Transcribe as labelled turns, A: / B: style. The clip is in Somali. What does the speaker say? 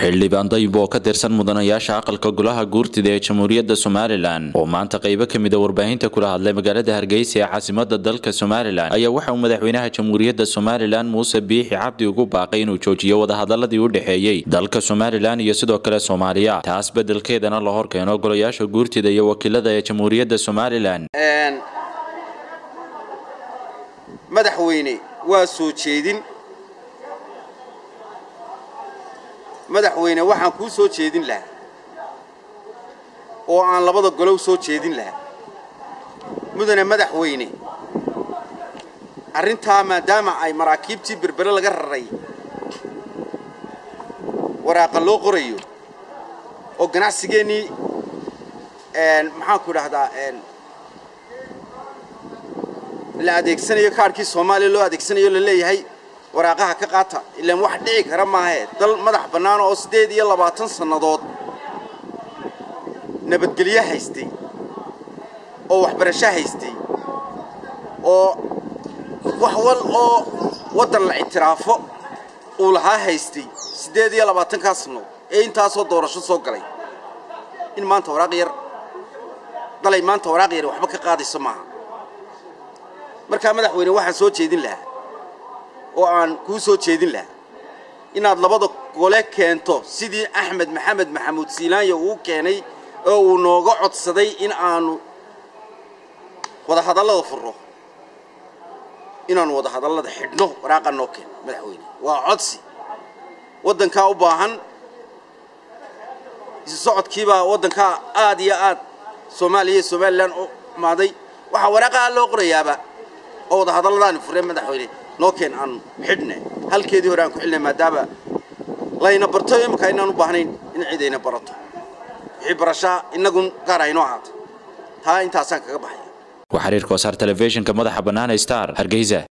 A: xildhibaan dayib oo ka tirsan mudanayaasha aqalka golaha guurtida ee jamhuuriyadda somalilan oo maanta qaybo ka mida warbaahinta kula hadlay magaalada hargeysa ee caasimada dalka somalilan ayaa waxa uu madaxweynaha jamhuuriyadda somalilan muuse biixi cabdi ugu baaqay inuu joojiyo wadahadaladii u dhexeeyey dalka somalilan iyo sidoo kale soomaaliya taas beddelkeedana la hor keeno golayaasha guurtida iyo wakiilada ee jamhuuriyadda somalilan
B: madaxweyne waa soo jeedin madaxweyne waxaan kuu soo jeedin lahaa oo aan labada golow soo jeedin lahaa mudane madaxweyne arrintaa maadaama ay maraakiibtii berbere laga raray waraaqa loo qorayo oo ganacsigeennii maxaanku idhahdaa la adeegsanayo kaadhkii soomaaliya loo adeegsanayo la leeyahay waraaqaha ka qaata ilaan wax dhici kara maahee dal madax bannaan oo siddeed iyo labaatan sannadood nabadgelyo haystay oo waxbarasho haystay oo wax wal oo waddan la ictiraafo uu lahaa haystay siddeed iyo labaatankaa sannadood ee intaasoo doorasho soo galay in maanta waraaq yar dalay maanta waraaq yar waxba ka qaadayso maaha markaa madaxweyne waxaan soo jeedin lahaa oo aan kuu soo jeedin lahaa inaad labada gole keento sidii axmed maxamed maxamuud siilaanya uu keenay oo uu nooga codsaday in aanu wadahadallada furro inaanu wadahadallada xidhno waraaqa noo keeno madaxweyne waa codsi waddankaa u baahan isu socodkiibaa waddankaa aad iyo aad soomaaliya iyo somalilan u xumaaday waxaa waraaqaha loo qorayaaba oo wadahadalladaani fureen madaxweyne noo keen aanu xidhna halkeedii hore aan ku xilnay maadaama layna barto imankaa inaan u baahnayn in cidayna barato wixii barashaa innagun gaar aynoo ahaato taa intaasaan kaga baxaya
A: waa xiriirka wasaar telefishinka madaxa bannaan star hargeysa